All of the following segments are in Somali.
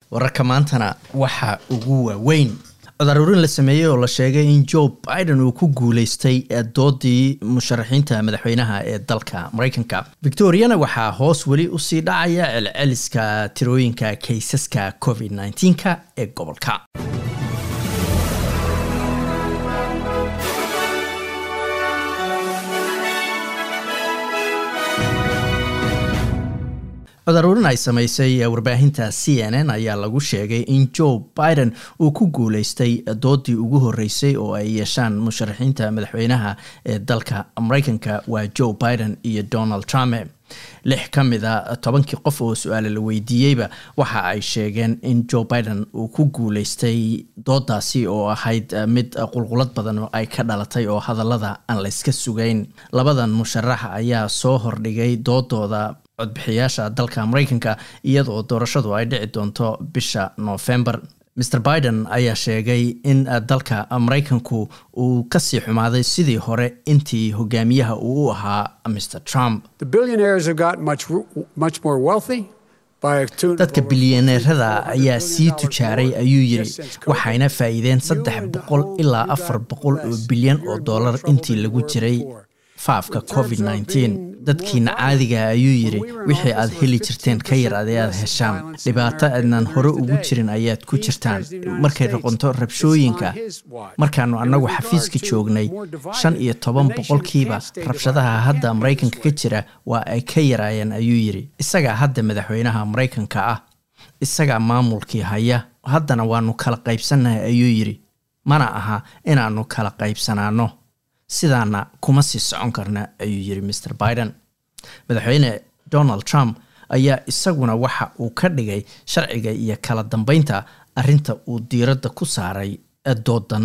wararka maantana waxaa ugu waaweyn codaaruurin la sameeyey oo la sheegay in joe biden uu ku guuleystay doodii musharaxiinta madaxweynaha ee dalka mareykanka victoriana waxaa hoos weli usii dhacaya celceliska tirooyinka kaysaska covid -19ka ee gobolka codaruurin ay samaysay warbaahinta c n n ayaa lagu sheegay in joe biden uu ku guuleystay doodii ugu horeysay oo ay yeeshaan musharaxiinta madaxweynaha ee dalka mareykanka waa joe biden iyo donald trump lix ka mid a tobankii qof oo su-aale la weydiiyeyba waxa ay sheegeen in joe biden uu ku guuleystay doodaasi oo ahayd mid qulqulad badan oo ay ka dhalatay oo hadallada aan layska sugayn labadan musharax ayaa soo hordhigay doodooda codbixiyaasha dalka mareykanka iyadoo doorashadu ay dhici doonto bisha noofembar mr biden ayaa sheegay in dalka mareykanku uu kasii xumaaday sidii hore intii hogaamiyaha uu u ahaa mr trump dadka bilyaneerada ayaa sii tujaaray ayuu yiri waxayna faa'iideen saddex boqol ilaa afar boqol oo bilyan oo dollar intii lagu jiray faafka covid -19 dadkiina caadiga ayuu yiri wixii aad heli jirteen ka yar ade aad heshaan dhibaato aadnaan hore ugu jirin ayaad ku jirtaan markay noqonto rabshooyinka markaanu annagu xafiiska joognay shan iyo toban boqolkiiba rabshadaha hadda maraykanka ka jira waa ay ka yaraayeen ayuu yiri isagaa hadda madaxweynaha maraykanka ah isagaa maamulkii haya haddana waanu kala qaybsannahay ayuu yiri mana aha inaanu kala qaybsanaano sidaana kuma sii socon karna ayuu yiri mr biden madaxweyne donald trump ayaa isaguna waxa uu ka dhigay sharciga iyo kala dambeynta arinta uu diiradda ku saaray doodan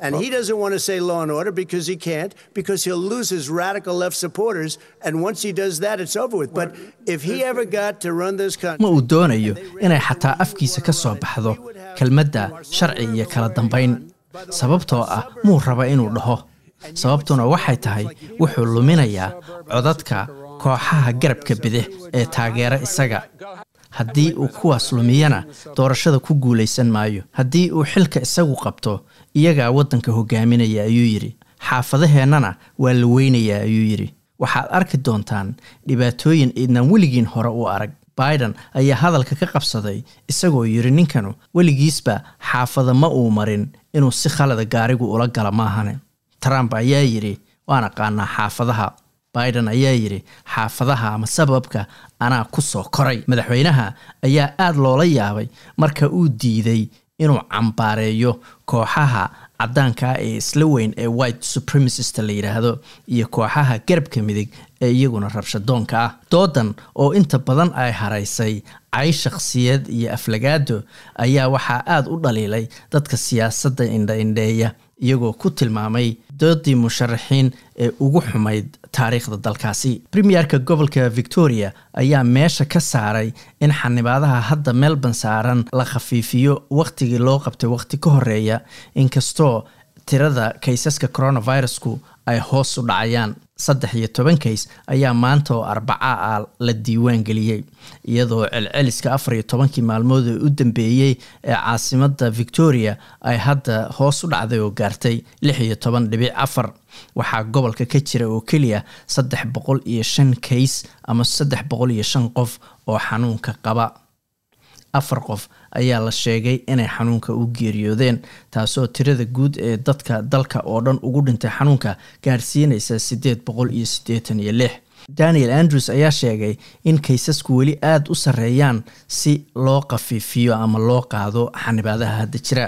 ma uu doonayo inay xataa afkiisa ka soo baxdo kelmadda sharci iyo kala dambeyn sababtoo ah muu raba inuu dhaho sababtuna waxay tahay wuxuu luminayaa codadka kooxaha garabka bidix ee taageera isaga haddii uu kuwaas lumiyana doorashada ku guulaysan maayo haddii uu xilka isagu qabto iyagaa waddanka hogaaminaya ayuu yidhi xaafadaheennana waa la weynayaa ayuu yidhi waxaad arki doontaan dhibaatooyin idnaan weligiin hore u arag biden ayaa hadalka ka qabsaday isagoo yidhi ninkanu weligiisba xaafada ma uu marin inuu si khalada gaarigu ula gala maahane trump ayaa yidhi waan aqaanaa xaafadaha biden ayaa yidhi xaafadaha ama sababka anaa ku soo koray madaxweynaha ayaa aada loola yaabay marka uu diiday inuu cambaareeyo kooxaha caddaankaa ee isla weyn ee white supremacist la yidhaahdo iyo kooxaha garabka midig ee iyaguna rabshadoonka ah doodan oo inta badan ay haraysay cay shakhsiyad iyo aflagaado ayaa waxaa aada u dhaliilay dadka siyaasadda indha-indheeya iyagoo ku tilmaamay doodii musharaxiin ee ugu xumayd taariikhda dalkaasi premierka gobolka victoria ayaa meesha ka saaray in xanibaadaha hadda melbourne saaran la khafiifiyo wakhtigii loo qabtay wakhti ka horeeya inkastoo tirada kaysaska coronavirusku ay hoos u dhacayaan saddex iyo toban kays ayaa maanta oo arbaca ah la diiwaan geliyey iyadoo celceliska afar iyo tobankii maalmood ee u dambeeyey ee caasimada victoria ay hadda hoos u dhacday oo gaartay lix iyo toban dhibic afar waxaa gobolka ka jira oo keliya saddex boqol iyo shan kays ama saddex boqol iyo shan qof oo xanuunka qaba afar qof ayaa la sheegay inay xanuunka u geeriyoodeen taasoo tirada guud ee dadka dalka oo dhan ugu dhintay xanuunka gaarsiinaysa siddeed boqol iyo siddeetan iyo lix daniel andrews ayaa sheegay in kaysasku weli aada u sarreeyaan si loo khafiifiyo ama loo qaado xanibaadaha hadda jira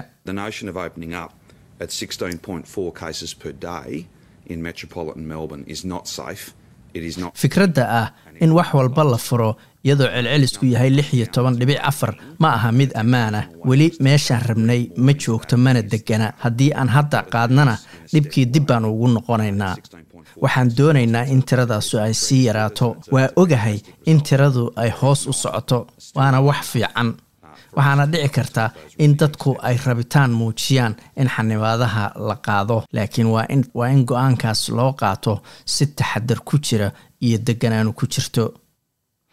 fikradda ah in wax walba la furo iyadoo celcelisku yahay lix iyo toban dhibic afar ma aha mid ammaan ah weli meeshaan rabnay ma joogto mana degana haddii aan hadda qaadnana dhibkii dib baan ugu noqonaynaa waxaan doonaynaa in tiradaasu ay sii yaraato waa ogahay in tiradu ay hoos u socoto waana wax fiican waxaana dhici karta in dadku ay rabitaan muujiyaan in xanibaadaha la qaado laakiin waa in go-aankaas loo qaato si taxadar ku jira iyo deganaanu ku jirto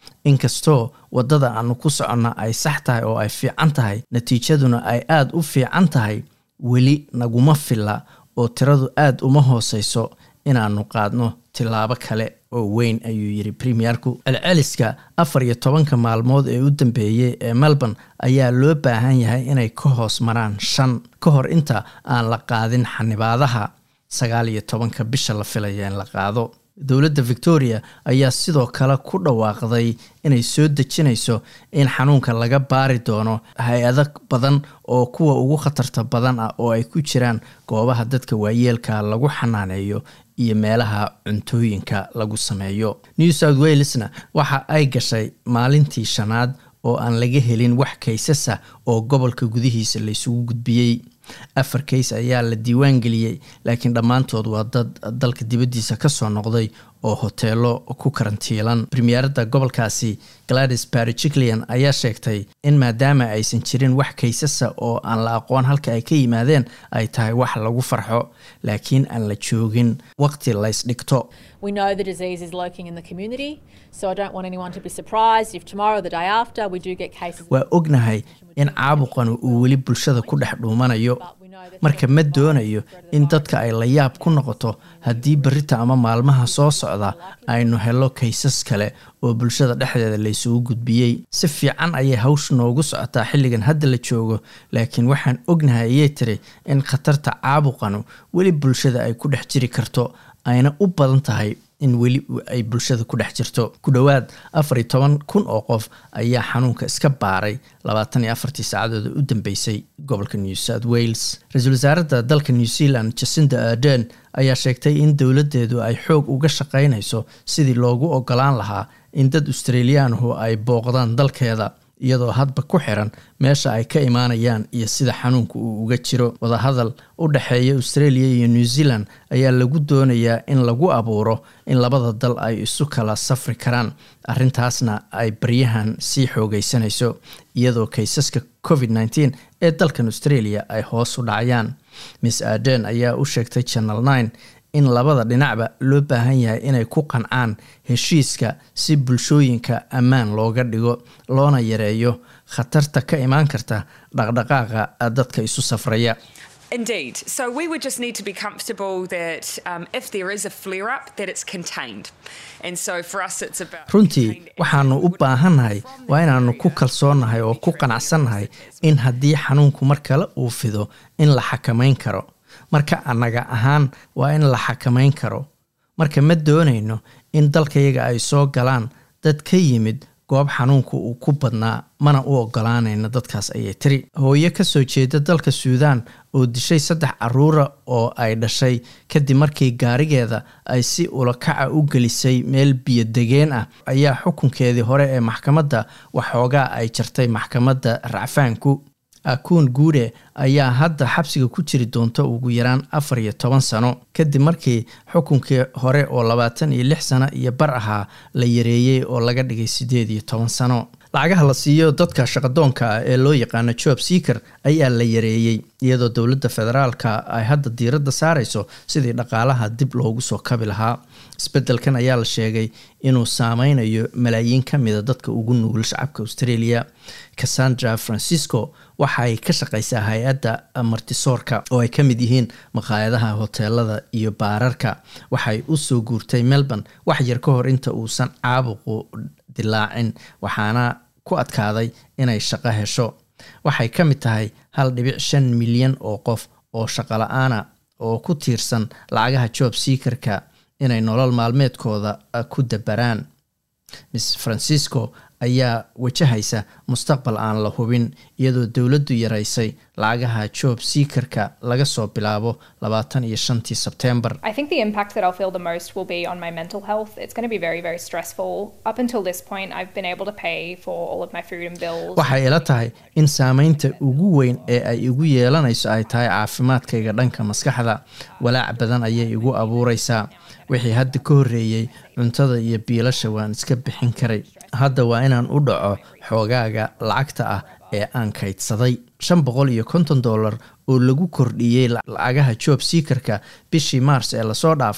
inkastoo waddada aanu ku soconna ay sax tahay oo ay fiican tahay natiijaduna ay aada u fiican tahay weli naguma filla oo tiradu aada uma hooseyso inaanu qaadno tilaabo kale oo weyn ayuu yidhi premierku celceliska afar iyo tobanka maalmood ee u dambeeyey ee melbourne ayaa loo baahan yahay inay ka hoos maraan shan ka hor inta aan la qaadin xanibaadaha sagaal iyo tobanka bisha la filaya in la qaado dowladda victoria ayaa sidoo kale ku dhawaaqday inay soo dejinayso in xanuunka laga baari doono hay-ado badan oo kuwa ugu khatarta badan ah oo ay ku jiraan goobaha dadka waayeelka lagu xanaaneeyo iyo meelaha cuntooyinka lagu sameeyo new south walesna waxa ay gashay maalintii shanaad oo aan laga helin wax kaysasa oo gobolka gudihiisa laysugu gudbiyey afar kays ayaa la diiwaan geliyey laakiin dhammaantood waa dad dalka dibaddiisa kasoo noqday oo hoteelo ku karantiilan premierada gobolkaasi gladys bariciklian ayaa sheegtay in maadaama aysan jirin wax kaysasa oo aan la aqoon halka ay ka yimaadeen ay tahay wax lagu farxo laakiin aan la joogin waqti laysdhigto We know the disease is lurking in the community, so I don't want anyone to be surprised if tomorrow or the day after we do get cases. waa ognahay in caabuqan uu weli bulshada ku dhex dhuumanayo marka ma doonayo in dadka ay la yaab ku noqoto haddii berita ama maalmaha soo socda aynu helo kaysas kale oo bulshada dhexdeeda laysugu gudbiyey si fiican ayay hawsha noogu socotaa xilligan hadda la joogo laakiin waxaan ognahay ayay tiri in khatarta caabuqanu weli bulshada ay ku dhex jiri karto ayna u badan tahay in weli ay bulshada ku dhex jirto ku dhowaad afar iyo toban kun oo qof ayaa xanuunka iska baaray labaatan iyo afartii saacadooda u dambeysay gobolka new south wales ra-iisul wasaaradda dalka new zealand jacinda ardern ayaa sheegtay in dowladdeedu ay xoog uga shaqaynayso sidii loogu ogolaan lahaa in dad australiyaanahu ay booqdaan dalkeeda iyadoo hadba ku xiran meesha ay ka imaanayaan iyo sida xanuunka uu uga jiro wadahadal u dhexeeya australia iyo new zealand ayaa lagu doonayaa in lagu abuuro in labada dal ay isu kala safri karaan arrintaasna ay baryahan sii xoogeysanayso iyadoo kaysaska covid nteen ee dalkan australia ay hoos u dhacayaan miss aden ayaa u sheegtay channel nine in labada dhinacba loo baahan yahay inay ku qancaan heshiiska si bulshooyinka ammaan looga dhigo loona yareeyo khatarta ka imaan karta dhaqdhaqaaqa dadka isu safraya Indeed. So we would just need to be comfortable that um, if there is a flare up, that it's contained. And so for us, it's about. runtii waxaanu u baahannahay waa inaanu ku kalsoonnahay oo ku qanacsannahay in haddii xanuunku mar kale uu fido in la xakamayn karo marka annaga ahaan waa in la xakamayn karo marka ma doonayno in dalkayaga ay soo galaan dad ka yimid goob xanuunka uu ku badnaa mana u ogolaanayno dadkaas ayay tiri hooyo kasoo jeeda dalka suudaan oo dishay saddex caruura oo ay dhashay kadib markii gaarigeeda ay si ulakaca u gelisay meel biyo-degeen ah ayaa xukunkeedii hore ee maxkamadda waxoogaa ay jartay maxkamadda racfaanku akuun guure ayaa hadda xabsiga ku jiri doonta ugu yaraan afar iyo toban sano kadib markii xukunkii hore oo labaatan iyo lix sano iyo bar ahaa la yareeyey oo laga dhigay siddeed iyo toban sano lacagaha la siiyo dadka shaqadoonka ah ee loo yaqaano job seaker ayaa la yareeyey iyadoo dowladda federaalka ay hadda diiradda saareyso sidii dhaqaalaha dib loogu soo kabi lahaa isbeddelkan ayaa la sheegay inuu saameynayo malaayiin ka mida dadka ugu nugul shacabka australia cassandra francisco waxaay ka shaqeysaa hay-adda martisoorka oo ay ka mid yihiin maqaayadaha hoteelada iyo baararka waxay u soo guurtay melbourne wax yar ka hor inta uusan caabuqu dilaacin waxaana ku adkaaday inay shaqo hesho waxay ka mid tahay hal dhibic shan milyan oo qof oo shaqo la-aana oo ku tiirsan lacagaha job seakerka inay nolol maalmeedkooda ku dabaraan miss francisco ayaa wajahaysa mustaqbal aan la hubin iyadoo dowladdu yaraysay lacagaha job seakerka laga soo bilaabo labaatan iyo shantii sebtembar I think the impact that I'll feel the most will be on my mental health. It's going to be very, very stressful. Up until this point, I've been able to pay for all of my food and bills. waxay ila tahay in saameynta ugu weyn ee ay igu yeelanayso ay tahay caafimaadkayga dhanka maskaxda walaac badan ayay igu abuureysaa wixii hadda ka horreeyey cuntada iyo biilasha waan iska bixin karay hadda waa inaan u dhaco xoogaaga lacagta ah ee aan kaydsaday shan boqol iyo konton dollar oo lagu kordhiyey lacagaha job seakerka bishii mars ee lasoo dhaafay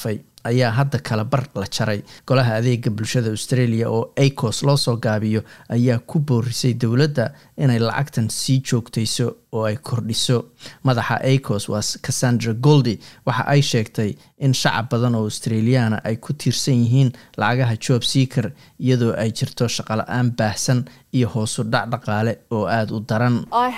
ayaa hadda kala bar la jaray golaha adeega bulshada australia oo acos loo soo gaabiyo ayaa ku boorisay dowladda inay lacagtan sii joogtayso oo ay kordhiso madaxa acos waa cassandra goldi waxa ay sheegtay in shacab badan oo australiyaana ay ku tiirsan yihiin lacagaha job seaker iyadoo ay jirto shaqala-aan baahsan iyo hoosu dhac dhaqaale oo aada u daran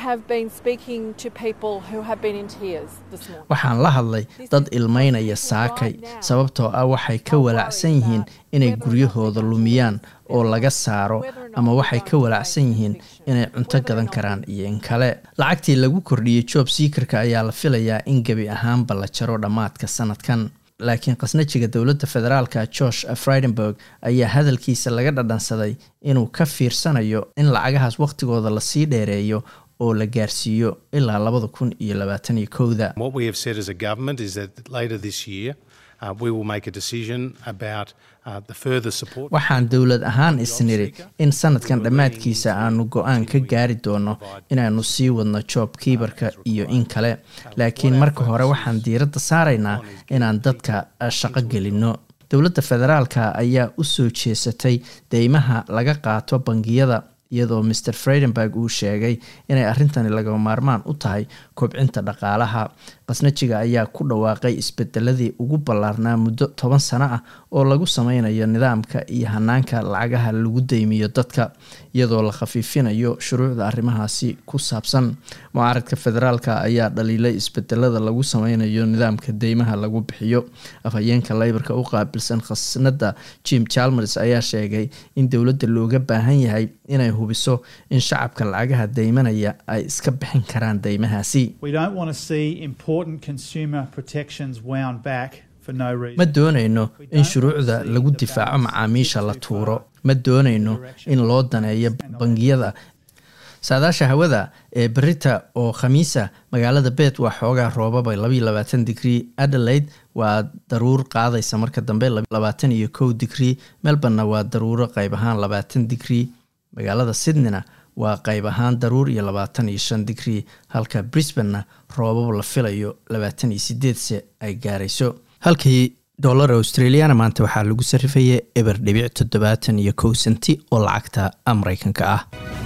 waxaan la hadlay dad ilmaynaya saakay sababtoo ah waxay ka walaacsan yihiin inay guryahooda lumiyaan oo laga saaro ama waxay ka walaacsan yihiin inay cunto gadan karaan iyo in kale lacagtii lagu kordhiyey job seakerka ayaa la filayaa in gebi ahaanba la jaro dhammaadka sanadkan laakiin khasnajiga dowladda federaalka george fridenberg ayaa hadalkiisa laga dhadhansaday inuu ka fiirsanayo in lacagahaas wakhtigooda lasii dheereeyo oo la gaarsiiyo ilaa labada kun iyo labaatan iyo kowda waxaan dowlad ahaan isniri in sanadkan dhammaadkiisa aanu go-aan ka gaari doono inaanu sii wadno joob kiibarka iyo in kale laakiin marka hore waxaan diiradda saaraynaa inaan dadka shaqo gelinno dowladda federaalka ayaa u soo jeesatay deymaha laga qaato bangiyada iyadoo maer fredenberg uu sheegay inay arrintani laga maarmaan u tahay kobcinta dhaqaalaha khasnajiga ayaa ku dhawaaqay isbedeladii ugu ballaarnaa muddo toban sano ah oo lagu sameynayo nidaamka iyo hanaanka lacagaha lagu deymiyo dadka iyadoo la khafiifinayo shuruucda arrimahaasi ku saabsan mucaaradka federaalka ayaa dhaliilay isbedelada lagu sameynayo nidaamka deymaha lagu bixiyo afhayeenka leybarka u qaabilsan khasnada jim chalmers ayaa sheegay in dowladda looga baahan yahay inay hubiso in shacabka lacagaha deymanaya ay iska bixin karaan deymahaasi ma doonayno in shuruucda lagu difaaco macaamiisha la tuuro ma doonayno in loo daneeyo bangiyada saadaasha hawada ee berita oo khamiisa magaalada bet waa xoogaa roobaba labaiyo labaatan digrii adelaide waa daruur qaadaysa marka dambe labaatan iyo kow digrii melborna waa daruuro qayb ahaan labaatan digrii magaalada sydneyna waa qayb ahaan daruur iyo labaatan iyo shan digrii halka brisbanna roobab la filayo labaatan iyo sideedse ay gaarayso halkii dollar australiana maanta waxaa lagu sarifaya eber dhibic toddobaatan iyo kow senti oo lacagta mareykanka ah